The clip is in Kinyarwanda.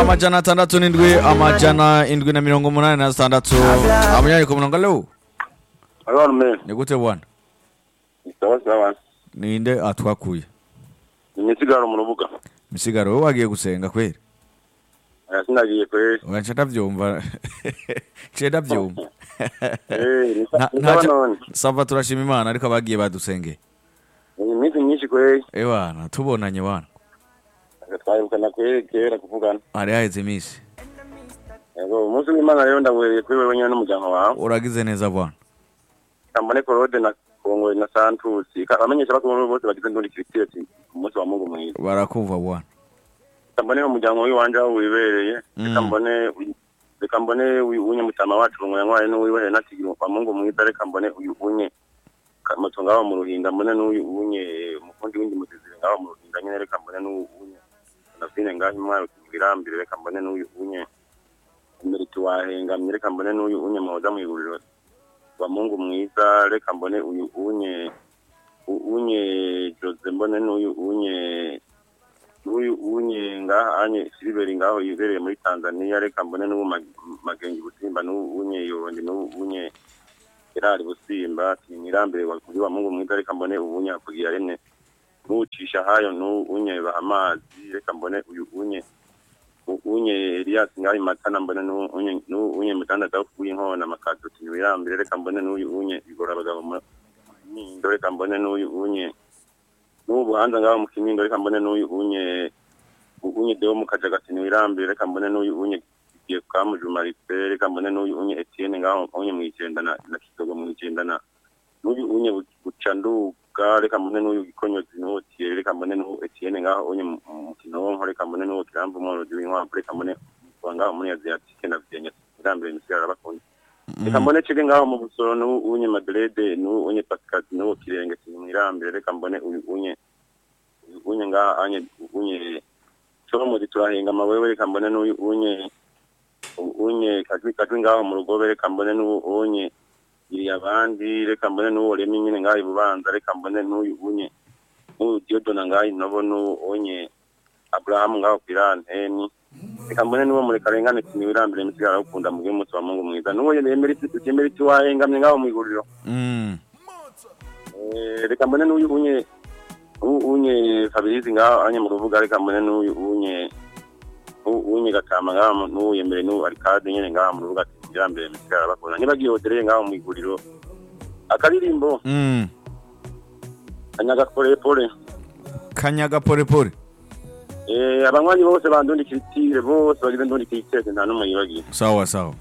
amajana atandatu n'indwi amajana indwi na mirongo umunani na zitandatu amanyariko murongo alo Halo mme. ni gute bwana Sawa sawa. ninde atwakuye Nimesigara mu rubuga. misigaro wowe wagiye gusenga kweri Aya sinagiye kweli. oya nce ndabyumva nce ndabyumva Eh, ni Nta- sa- ni ntaca- sawa none. sava turashima imana ariko abagiye badusengeye Ni iminsi myinshi kweli. ewana tubonanye wana Twahirukana kweli kera kuvugana. hari haheze iminsi Yego, umunsi w'Imana rero ndawuhereye kuri wewe nyine n'umuryango wawe. uragize neza bwana Kambone Claude na Kongwe na Santusi. Abamenyesha bakuru bose bagize ndundi Christian ati umunsi wa Mungu mwiza. barakumva bwana Kambone umuryango w'iwanje aho wibereye. Mm. Kambone reka mbone uyu unye mutama wacu ngo yanywaye n'uwiwe Renati wa Mungu mwiza reka mbone uyu unye kamato ngaho mu ruhinda mbone n'uyu unye umukundi w'indi mutezire ngaho mu ruhinda nyine reka mbone n'uyu unye nafine ngaho imwayo kirambire reka mbone n'uyu unye imeriti wahengamye reka mbone n'uyu unye muhoza mu iguriro wa Mungu mwiza reka mbone uyu unye u- unye Jose mbone n'uyu unye uyu unye ngaha anye siliberi ngaho yibereye muri tanzania reka mbone n'ubu Mag- magengi busimba n'ubu unye yondi n'ubu unye erari busimba tinirambere kuri wa mungu mwiza reka mbone ubunye hakugira rimwe n'ucisha hayo n'ubu unye bahamazi reka mbone uyu unye u- unye elias ngaho matana mbone n'ubu unye n'ubu unye mutandatu aho kuguha inkona makato tinirambere reka mbone n'uyu unye igora abagabo mu Kinindo, reka mbone n'uyu unye n'ubu buhanza ngaho mu kinindo reka mbone n'uyu unye unye deo mu kajagatini wirambiye reka mbone n'uyu unye igiye kamujuma ripe reka mbone n'uyu unye etienne ngaho unye mu icyenda na na kidogo mu icyenda na n'uyu unye bucanduka reka mbone n'uyu gikonyozi n'uti reka mbone n'uyu etienne ngaho unye mu mu kinonko reka mbone n'uyu kirambu umworozi w'inkwavu reka mbone wangaho muri aziatike na vyenya wirambiye misigara bakunda reka mbone cege ngaho mu busoro n'ubu unye madrede n'ubu unye pasikazi n'ubu kirenge kimwirambire reka mbone uyu unye uyu unye ngaho anye unye comuzi turahinga amawewe reka mbone n'uyu unye uyu unye kajwi kajwi ngaho mu rugobe reka mbone n'ubu unye iri abandi reka mbone n'uwo remi nyine ngaho ibubanza reka mbone n'uyu unye n'uyu diodona ngaho inobo n'ubu unye aburahamu ngaho kwiranteni reka mbone n'uwo murekarengane timiwirambire misigara ukunda mu bw'umunsi wa mungu mwiza n'uwo yemeriti yemeriti wahengamye ngaho mu iguriro Mm. Eh, reka mbone n'uyu unye u- unye fabirizi ngaho anye mu rubuga reka mbone n'uyu unye u- unye gatama ngaho mu- n'uwo yemere n'uwo arikade nyene ngaho mu rubuga timiwirambire misigara bakunda ntibagiye hotereye ngaho mu iguriro akaririmbo Mm. anyagakorepore kanyaga porepore abanywanyi bose bandundikira itire bose bagize ndundikira itire nta n'umwe yibagiye sawa sawa